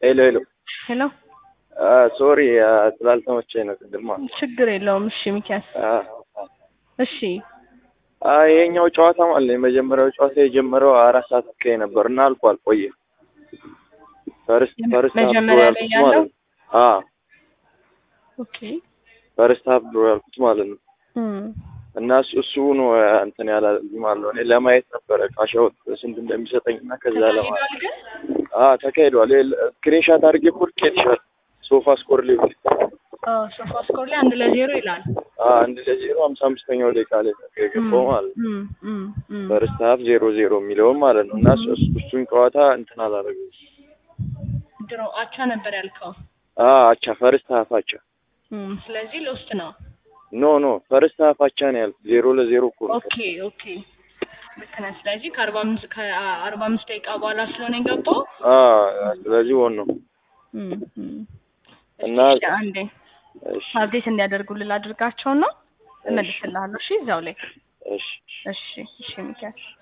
ሄሎ ሄሎ ሄሎ ሶሪ ስላልተመቸኝ ነው ቅድማ ችግር የለውም። እሺ ሚኪያስ እሺ ይሄኛው ጨዋታ ማለት ነው የመጀመሪያው ጨዋታ የጀመረው አራት ሰዓት አካባቢ ነበር እና አልቋል ቆየ ፈርስት ፈርስት ሀፍ ድሮ መጀመሪያ ላይ ያልኩት ያለው? ማለት ነው አዎ ኦኬ ፈርስት ሀፍ ድሮ ያልኩት ማለት ነው እም፣ እና እሱ እሱ ነው እንትን ያላለኝ ማለት ነው እኔ ለማየት ነበረ ቃሻውት ስንት እንደሚሰጠኝ እና ከዛ ለማለት ተካሂዷል ግን አዎ ተካሂዷል ስክሪንሻት አድርጌ እኮ ልኬልሻለሁ ሶፋ ስኮር ሊሆን አዎ፣ ሶፋ ስኮር ላይ አንድ ለዜሮ ይላል። አንድ ለዜሮ ሀምሳ አምስተኛው ደቂቃ ላይ ነው የገባው ማለት ነው እም፣ እም፣ እም። ፈርስት ሀፍ ዜሮ ዜሮ የሚለውም ማለት ነው እና እሱ- እሱ- እሱን ጨዋታ እንትን አላደረገም ድሮ አቻ ነበር ያልከው። አቻ ፈርስት ሀፍ አቻ እም፣ ስለዚህ ለውስጥ ነው። ኖ ኖ ፈርስት ሀፍ አቻ ነው ያልኩት ዜሮ ለዜሮ እኮ ነው ኦኬ ኦኬ ልክ ነህ። ስለዚህ ከአርባ አምስት ከአርባ አምስት ደቂቃ በኋላ ስለሆነ የገባው አ ስለዚህ ወን ነው እም፣ እም። እና እሺ፣ አንዴ እሺ አብዴት እንዲያደርጉልን አድርጋቸውና እመልስልሃለሁ። እሺ እዛው ላይ እሺ እሺ እሺ ሚኪያስ